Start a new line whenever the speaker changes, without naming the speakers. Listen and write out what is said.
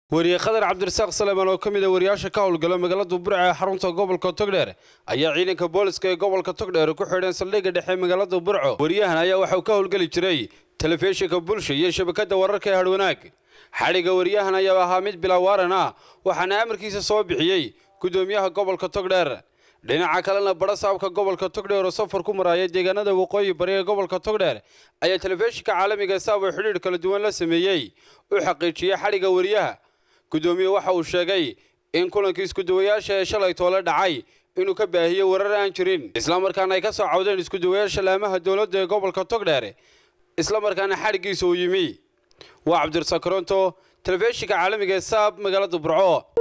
wariye khadar cabdirasaaq saleemaan oo ka mid a wariyaasha ka howlgala magaalada burca ee xarunta gobolka togdheer ayaa ciidanka booliska ee gobolka togdheer ku xidheen saldhigga dhexe magaalada burco wariyahan ayaa waxauu ka howlgeli jiray telefishinka bulsha iyo shabakadda wararka ee hadhwanaag xadhigga wariyahan ayaa ahaa mid bilawaaran ah waxaana amarkiisa soo bixiyey gudoomiyaha gobolka togdheer dhinaca kalena badha saabka gobolka togdheer oo safar ku maraya deegaanada waqooyi bari ee gobolka togdheer ayaa telefishinka caalamiga saab oo xidhiidh kala duwan la sameeyey u xaqiijiyey xadhigga wariyaha gudoomiye waxa uu sheegay in kulankii iskuduwayaasha ee shalay toole dhacay inuu ka baahiyey warar aan jirin islamarkaana ay ka soo cawdeen iskuduwayaasha laamaha dowladda ee gobolka togdheer islamarkaana xadhiggiisa uu yimi waa cabdirasaaq koronto telefishinka caalamiga ee saab magaalada burco